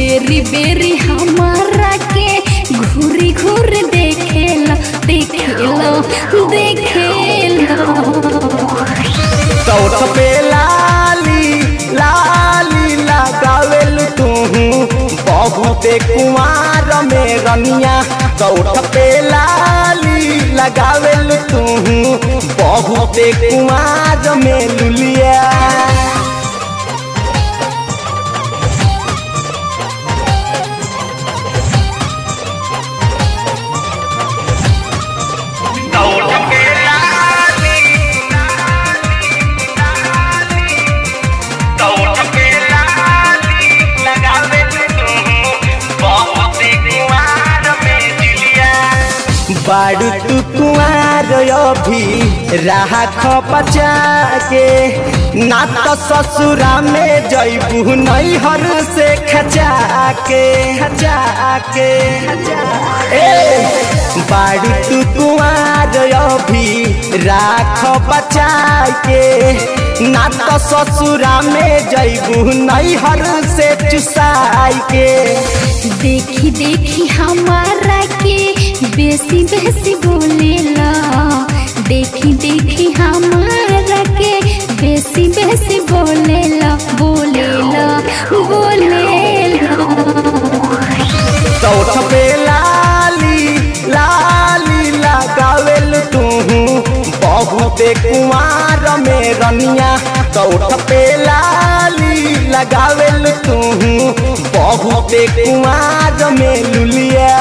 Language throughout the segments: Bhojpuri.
बेरी बेरी हमारा के घूरी घूर देखेला देखेला देखेला चौथ पे लाली लाली लगावेल तू बहुते कुमार में रनिया चौथ पे लाली लगावेल तू बहुते कुमार में लुलिया बाड़ू तू कुआर अभी राख बचा के ना तो ससुरा में जैबू नैहर से खचा के खचा के ए बाड़ू तू कुआर अभी राख बचा के ना तो ससुरा में जैबू नैहर से चुसाई के देखी देखी हमारा के बेसी बेसी बोलेला देखी देखी हमारा के बेसी बेसी बोलेला बोलेला बोलेला चौथ पे लाली लाली लगावेल तू बहुते कुमार में रनिया चौथ पे लाली लगावेल तू बहुते कुमार में लुलिया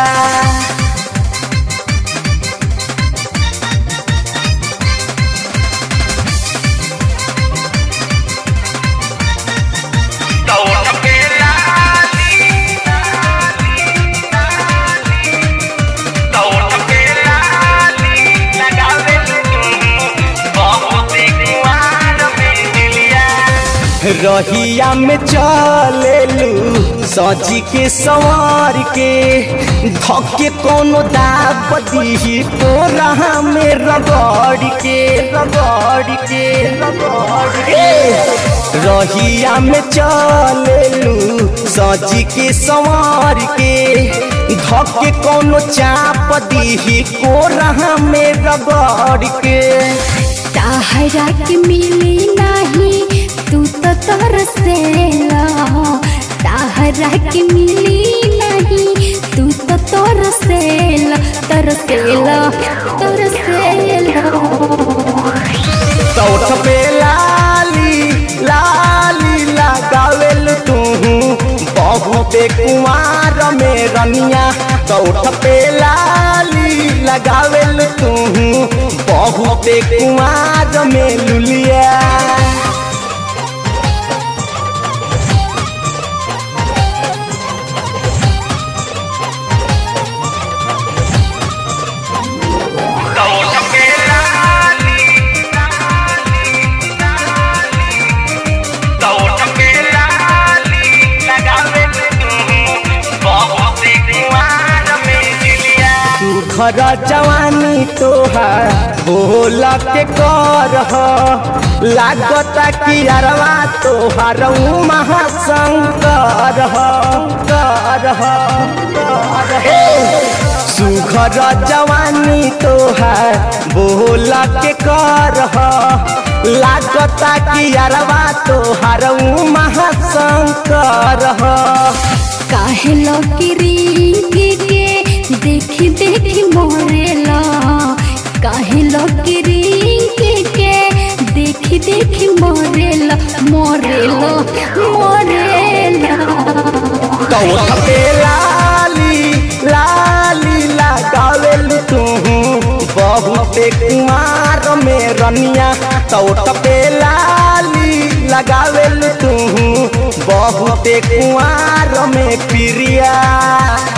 रहिया में चलेलू सजी के सवार के धके कोनो दाब दी तो रहा में रगड़ के रगड़ के रगड़ के रहिया में चलेलू सजी के सवार के धके कोनो चाप दी को रहा में रगड़ के ताहरा के मिली नाही तू तो तरसेला ताहरा के मिली नहीं तू तो तरसेला तरसेला तरसेला चौथ पे लाली लाली लगावेल तू बहुते कुमार में रनिया चौथ पे लाली लगावेल तू बहुते कुमार में लुलिया घर जवानी तोहार बोला के कर लागता कि अरवा तोहार महाशंकर कर सुघर जवानी तोहार बोला के कर लागता कि अरवा तोहार महाशंकर काहे लकीरी के देखी देखी मोरेला काहे लकीरी के देखी देखी मोरेला मोरेला मोरेला कौथ पे लाली लाली लगावेल तू बहुते कुमार में रनिया चौथ पे लाली लगावेल तू बहुते कुमार में प्रिया